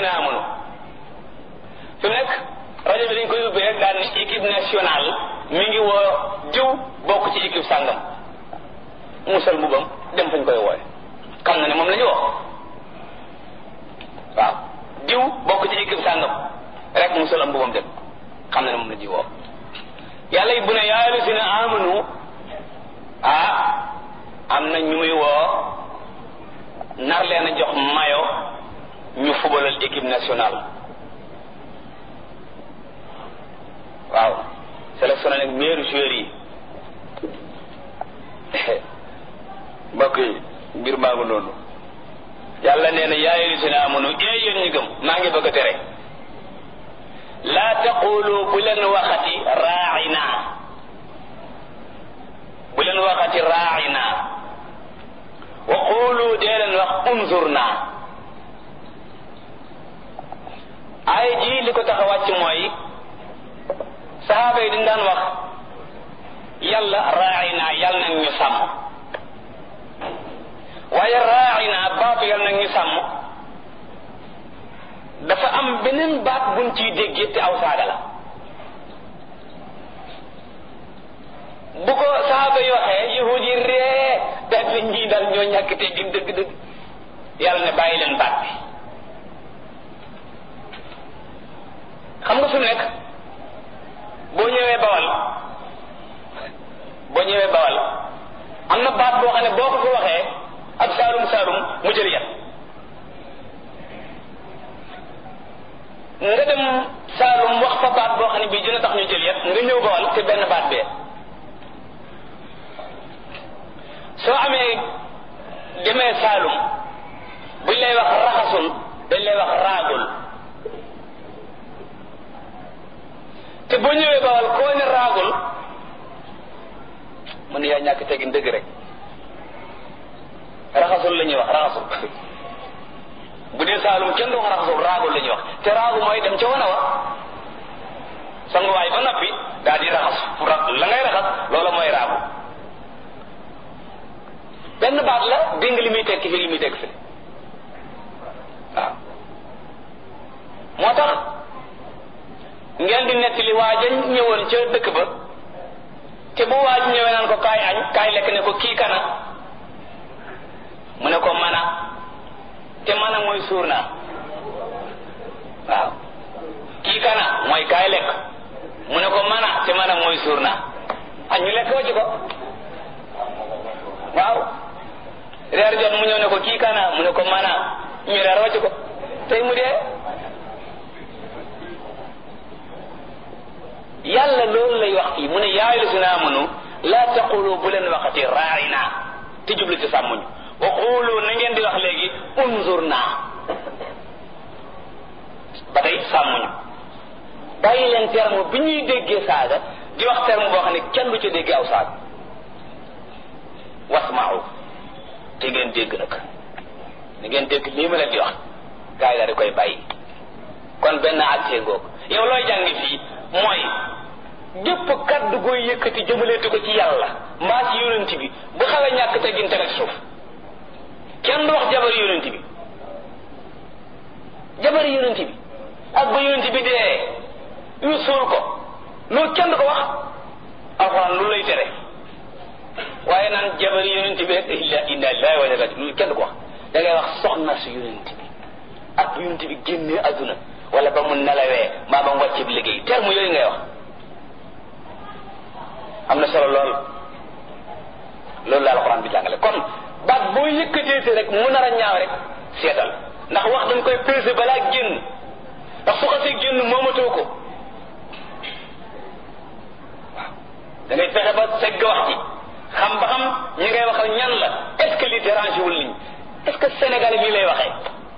lazina amanu fi mu nekk rajo bi dañ koy ubbee rek daan ni équipe nationale mi ngi woo diw bokk ci équipe sàngam musal mbubam dem fañ koy wooye xam na ne moom la ñu woo waaw diw bokk ci équipe sàngam rek musal am mbubam dem xam na ne moom la ñuy woo yàlla it bu ne yaa lazina amanu ah am na ñu muy woo nar leen a jox mayo ñu fubalal équipe nationale waaw sélectionné nag meilleur joueur yi mbokk yi mbir maa ngi noonu yàlla nee na yaa ayyuhallazina amanu ee yéen ñu gëm maa ngi bëgg a tere laa taqulu bu leen waxati raa'ina bu leen waxati raa'ina wa qulu dee leen wax unzurna ay ji li ko tax a wàcc mooy saxaaba yi dañ daan wax yàlla raa'ina yàlla nag ñu sàmm waaye raa'ina baatu yàlla nag ñu sàmm dafa am beneen baat buñ ciy déggee te aw saaga la bu ko saxaaba yi waxee yahud yi ree daal di ñii daal ñoo ñàkk te gin dëgg dëgg yàlla ne bàyyi leen baat bi xam nga fi mu nekk boo ñëwee bawal boo ñëwee bawal am na baat boo xam ne boo ko fi waxee ak saalum saalum mu jël yat nga dem saalum wax fa baat boo xam ne bii dina tax ñu jël yat nga ñëw bawal te benn baat bee soo amee demee saalum buñ lay wax raxasul dañ lay wax raagul te boo ñëwee bawal koo ne raagul mu ne yaa ñàkk tegin dëgg rek raxasul la ñuy wax raxasul bu dee saalum kenn du wax raxasul raagul la ñuy wax te raagu mooy dem ca wana wa sanguwaay ba noppi daal di raxas la ngay raxas loola mooy raagu benn baat la dégg nga li muy tekki fi li muy tekki fi waaw moo tax ngeen di nettali waaja ñëwoon ca dëkk ba te bu waaj ñëwee naan ko kaay añ kaay lekk ne ko kii kana mu ne ko mana te mana mooy suur naa waaw kii kana mooy kaay lekk mu ne ko mana te mana mooy suur naa añ ñu lekk wacc ko waaw reer jot mu ñëw ne ko kii kana mu ne ko mana ñu reer wacc ko tey mu dee yàlla loolu lay wax fii mu ne yaa ayyuhallazina amanu laa taqulu bu leen waxati raa'ina te jublu ci sàmmuñu wa qulu na ngeen di wax léegi unzurna ba tey sàmmuñu bàyyi leen terme bi ñuy déggee saaga di wax terme boo xam ne kenn du ca déggee aw saaga wasma'u te ngeen dégg nag ni ngeen dégg lii ma leen di wax gaa yi daal di koy bàyyi kon benn àttee ngoog yow looy jàngi fii mooy gépp kaddu gooy yëkkati jëmaleetu ko ci yàlla mbaa ci yonent bi bu xawee ñàkk teggin teg ci suuf kenn du wax jabar yonent bi jabar yonent bi ak ba yonent bi dee ñu suul ko loolu kenn du ko wax alxuraan lu lay tere waaye naan jabar yonent bi rek illa inna lillahi wa inna ilayhi loolu kenn du ko wax da ngay wax soxna su yonent bi ak bu yonent bi génnee adduna wala ba mu nelawee maa ba mu wàcc bi liggéey terme yooyu ngay wax am na solo lool loolu la alxuraan bi jàngale kon baat boo yëkkateete rek mu nar a ñaaw rek seetal ndax wax dañ koy peser balaa génn ndax su xasee génn moomatoo ko waaw da ngay fexe ba segg wax ji xam ba xam ñi ngay waxal ñan la est-ce que li dérange wul nit ñi est-ce que Sénégal bii lay waxee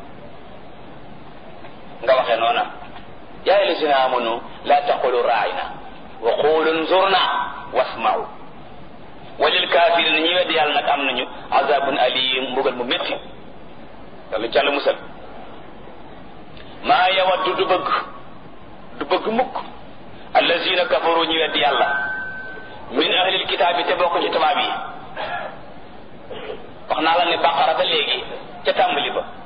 nga waxee noona yaa ayyuhallazina amanu la taqulu raa'ina wa qulu unzurna wasma'u walil kaafiriin ñi weddi yàlla nag am nañu azabun alim mbugal mu métti yàlla jàll musal maa yawaddu du bëgg du bëgg mukk allazina kafaru ñi weddi yàlla min ahlil kitaabi te bokk ci tubaab yi wax naa la ne baqara ba léegi ca tàmbali ba